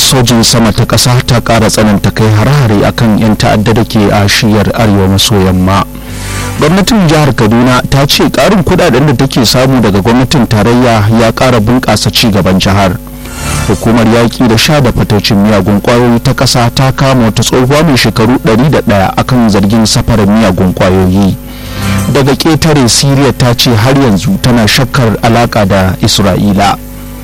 sojin sama ta ƙasa ta ƙara tsananta kai hare-hare akan 'yan ta'adda da ke a shiyar arewa maso yamma gwamnatin jihar kaduna ta ce ƙarin kudaden da take samu daga gwamnatin tarayya ya ƙara bunƙasa ci gaban jihar hukumar yaƙi da sha da fatocin miyagun ƙwayoyi ta ƙasa ta kama wata tsohuwa mai shekaru 101 akan zargin safarar miyagun ƙwayoyi daga ƙetare siriya ta ce har yanzu tana shakkar alaƙa da isra'ila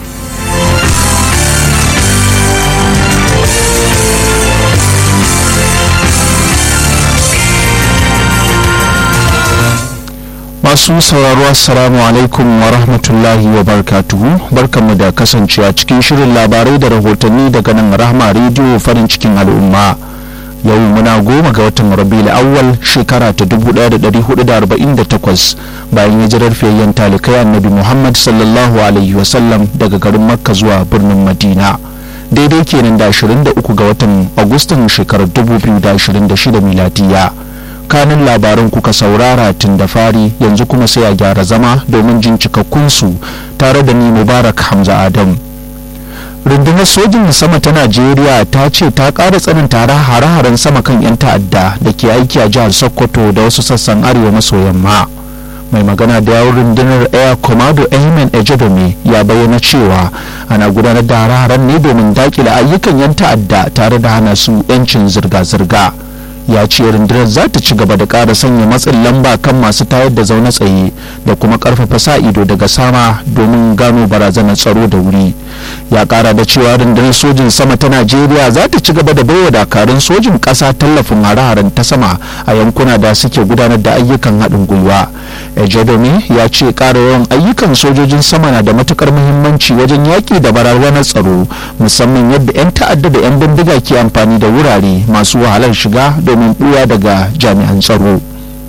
masu sauraro assalamu alaikum wa rahmatullahi wa barkatuhu barkanmu da kasancewa cikin shirin labarai da rahotanni daga nan rahma rediyo farin cikin al'umma yau muna goma ga watan rabiul awwal shekara ta 1448 bayan hijirar fiyayyen talikai annabi muhammad sallallahu alaihi wasallam daga garin makka zuwa birnin madina daidai kenan da 23 ga watan agustan shekarar 2026 miladiya kanin labaran kuka saurara tun da fari yanzu kuma sai a gyara zama domin jin cikakkunsu tare da ni mubarak hamza adam rundunar sojin sama ta najeriya ta ce ta ƙara tsananta hare-haren sama kan 'yan ta'adda da ke aiki a jihar sokoto da wasu sassan arewa maso yamma mai magana da yawon rundunar air commando ahmed ejodome ya bayyana cewa ana gudanar da hare-haren ne domin daƙile ayyukan 'yan ta'adda tare da hana su 'yancin zirga-zirga ya ce rundunar za ta ci gaba da ƙara sanya matsin lamba kan masu tayar da zaune tsaye da kuma ƙarfafa sa ido daga sama domin gano barazanar tsaro da wuri ya ƙara da cewa rundunar sojin sama ta najeriya za ta ci gaba da baiwa dakarun sojin ƙasa tallafin hare-haren ta sama a yankuna da suke gudanar da ayyukan haɗin gwiwa ejodomi ya ce ƙara yawan ayyukan sojojin sama na da matukar muhimmanci wajen yaƙi da barazanar tsaro musamman yadda 'yan ta'adda da 'yan bindiga ke amfani da wurare masu wahalar shiga domin buya daga jami'an tsaro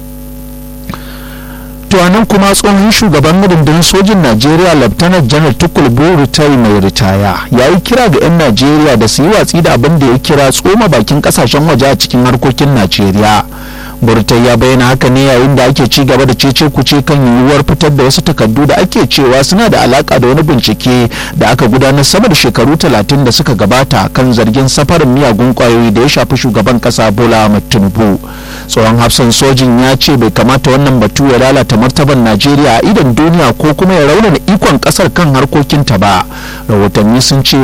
nan kuma tsohon shugaban rundunar sojin najeriya laftanar janar tukul burutai mai ritaya ya yi kira ga 'yan najeriya da su yi watsi da abin da ya kira tsoma bakin kasashen waje a cikin harkokin najeriya burtai ya bayyana haka ne yayin da ake ci gaba da cece kuce kan yiwuwar fitar da wasu takardu da ake cewa suna da alaka da wani bincike da aka gudanar sama da shekaru talatin da suka gabata kan zargin safarin miyagun kwayoyi da ya shafi shugaban kasa bola ahmed tinubu tsohon hafsan sojin ya ce bai kamata wannan batu ya lalata martaban najeriya a idan duniya ko kuma ya raunana ikon kasar kan harkokinta ba rahotanni sun ce